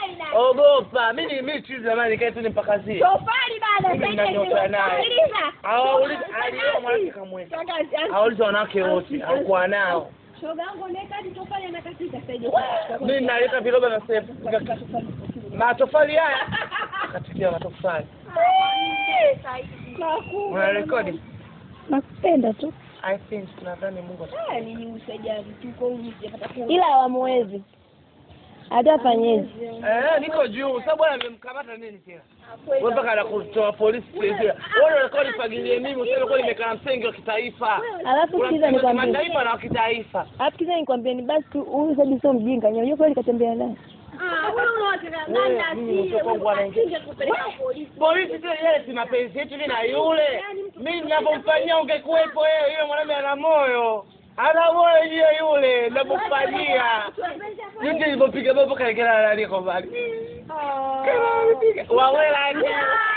Ogopa. Mimi mimi chizi zamani nikae tu nimpakazie. Tofali bana, Mimi sasa ninanyota naye. sikiliza. Hawaulizi alio mwanamke kamweka. Shangazi, ah, Hawaulizi wanawake wote. Hakuwa nao. shoga yangu unaweka hadi tofali anakatika sasa hivi. Mimi naleta viroba na sefu. Matofali haya. Katikia matofali. Unarekodi? nakupenda tu I think nadhani Mungu ata- Ah, nini usaidia tuko huyu sijapata ku. ila hawamwezi hata afanyezi Eh, niko juu. Sababu bwana amemkamata nini tena? Wewe mpaka anakutoa polisi sasa. Wewe unataka nifagilie mimi useme kwa nimekaa msingi wa kitaifa. alafu Kuna sikiza msemo wa nikwambie kimataifa na wa kitaifa. alafu sikiza nikwambie ni basi tu huyu sabi sio mjinga unajua kweli katembea naye Ah, wewe unawataka Wewe, nani mimi asiye mtoto wangu anaingia. wewe kupeleka polisi. Polisi tena yeye si mapenzi yetu mimi na yule. Mimi ninavyomfanyia ungekuwepo wewe, yule mwanamume ana moyo. Ana moyo yeye yule, ninavyomfanyia. Yote nilipopiga babo kaekela nani kwa mbali. Kama amepiga. Wawela ni.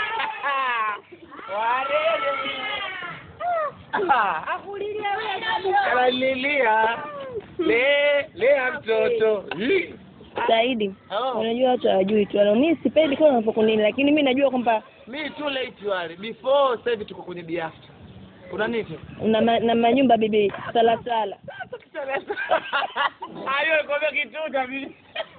Warele. Ah, Akulilia wewe kabisa. Ananilia. Le, lea mtoto. Li. Saidi Oh. unajua watu hawajui tu Wala, mi sipendi kama unapokunini lakini mi najua kwamba Mi too late wale. Before sasa hivi tuko kwenye biafta. Kuna nini? una ma, na manyumba bibi salasala Hayo nikwambia kitu kabisa.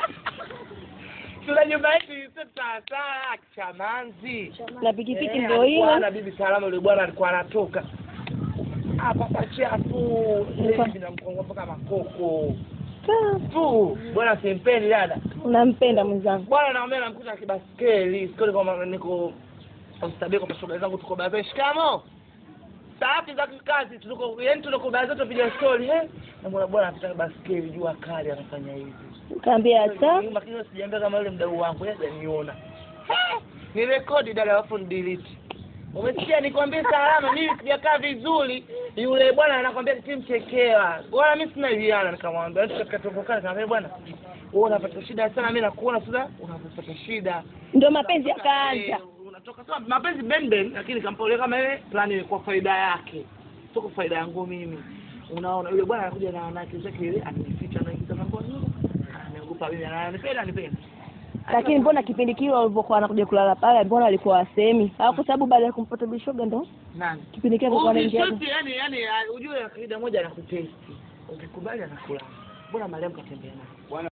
Tuna nyumba yetu sasa Chamanzi. na pikipiki Eh, ndio hiyo Bwana bibi salama yule bwana alikuwa anatoka. Hapa pachafu. Ile namkonga mpaka makoko. Kaa, Tu, bwana simpendi dada. unampenda mwenzangu Bwana naomba namkuta kibaskeli. Sikoli kwa niko Ustabiko kwa shoga zangu tuko baadhi shikamo. Safi za kazi tuko yani tuko baadhi zetu piga story eh. Na bwana bwana anataka baskeli jua kali anafanya hivi. kaambia hata Lakini sijaambia kama yule mdau wangu yeye hajaniona. Ni rekodi dada alafu ni delete. Umesikia nikwambie salama mimi sijakaa vizuri. Yule bwana anakwambia timchekewa. Bwana mimi sina iliana nikamwambia "Eti katika tofokana nikamwambia bwana wewe unapata shida sana mimi nakuona sasa unapata shida. ndio mapenzi yakaanza Eh, unatoka sawa mapenzi ben ben lakini kampolea kama ile plani kwa faida yake. Sio kwa faida yangu mimi. Unaona yule bwana anakuja na wanawake zake ile anajificha anaingiza mambo nyuma. Anaogopa mimi ananipenda anipenda. lakini mbona kipindi kile walivyokuwa wanakuja kulala pale mbona walikuwa wasemi au kwa sababu baada ya kumpata bishoga ndo Nani? kipindi kile alikuwa anaingia Ukishuti yani yani ujue kaida moja anakutesti. Ukikubali anakula. Mbona Mariam katembea naye?